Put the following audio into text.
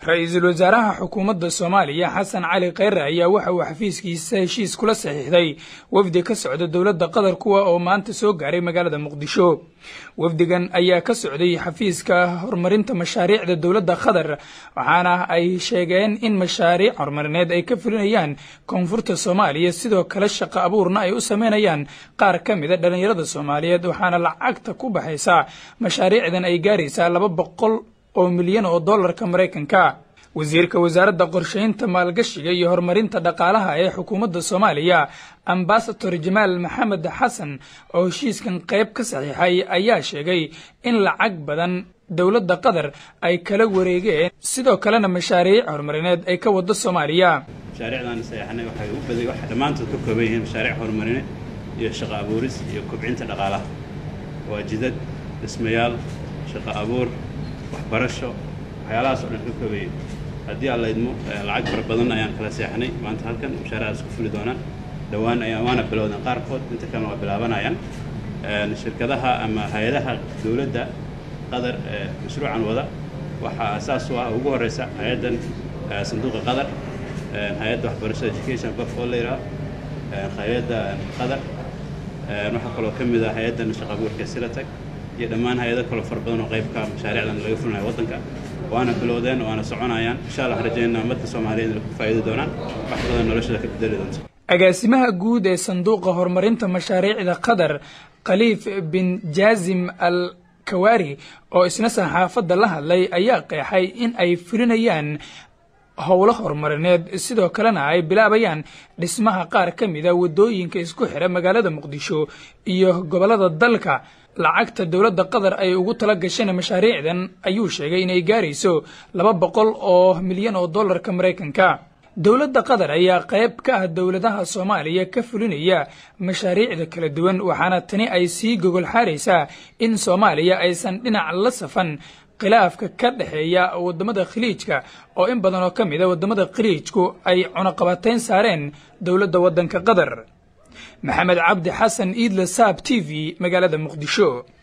ra-iisul wasaaraha xukuumadda soomaaliya xasan cali kheyre ayaa waxa uu xafiiskiisa heshiis kula saxiixday wafdi ka socda dowladda qatar kuwa oo maanta soo gaaray magaalada muqdisho wafdigan ayaa ka socday xafiiska horumarinta mashaariicda dowladda qatar waxaana ay sheegeen in mashaariic horumarineed ay ka fulinayaan koonfurta soomaaliya sidoo kale shaqo abuurna ay u sameynayaan qaar ka mida dhallinyarada soomaaliyeed waxaana lacagta ku baxaysaa mashaariicdan ay gaaraysaa laba boqol oo milyan oo dollarka maraykanka wasiirka wasaaradda qorshaynta maalgashiga iyo horumarinta dhaqaalaha ee xukuumadda soomaaliya ambasador jamaal maxamed xasan oo heshiiskan qayb ka saxiixay ayaa sheegay in lacag badan dowladda qatar ay kala wareegeen sidoo kalena mashaariic horumarineed ay ka wado soomaaliya mashaariicdan saxeexnay waxay u baday waxay dhammaantood ka kooban yihiin mashaariic horumarineed iyo shaqo abuuris iyo kobcinta dhaqaalaha waa jidad dhismayaal shaqo abuur waxbarasho waxyaalahaas oo dhan ka koobayay haddii aan laydmo lacag fara badan ayaan kala seexnay maanta halkan mashaariicdaas ku fuli doonaan dhowaan ayaa waana bilowdeen qaarkood inta kalena waa bilaabanayaan shirkadaha ama hay-adaha dowladda qatar ee mashruucan wada waxaa asaas u ah ugu horeysa hay-addan sanduuqa qatar hay-adda waxbarashada education qof oo la yidhaha hay-adda qatar waxaa kaloo ka mid ah hay-addan shaqo abuurka silatag iyo dhammaan hay-ado kaloo fara badan oo qaybka mashaariicdan laga fulinayo waddanka waana bilowdeen waana soconayaan insha allah rajaynaa ummadda soomaaliyeed inay ku faa'iidi doonaan wax badan noloshada ka bedeli doonto agaasimaha guud ee sanduuqa horumarinta mashaariicda qatar khaliif bin jaazim al kawaari oo isna saxaafadda la hadlay ayaa qeexay in ay fulinayaan howlo horumarineed sidoo kalena ay bilaabayaan dhismaha qaar ka mida waddooyinka isku xira magaalada muqdisho iyo gobollada dalka lacagta dowladda qatar ay ugu tala gasheen mashaariicdan ayuu sheegay inay gaarayso laba boqol oo milyan oo dollarka maraykanka dowladda qatar ayaa qayb ka ah dowladaha soomaaliya ka fulinaya mashaariicda kala duwan waxaana tani ay sii gogol xaaraysaa in soomaaliya aysan dhinac la safan khilaafka ka dhexeeya waddamada khaliijka oo in badan oo ka mid a waddamada khaliijku ay cunaqabatayn saareen dowladda waddanka qatar maxamed cabdi xasan iidle saab t v magaalada muqdisho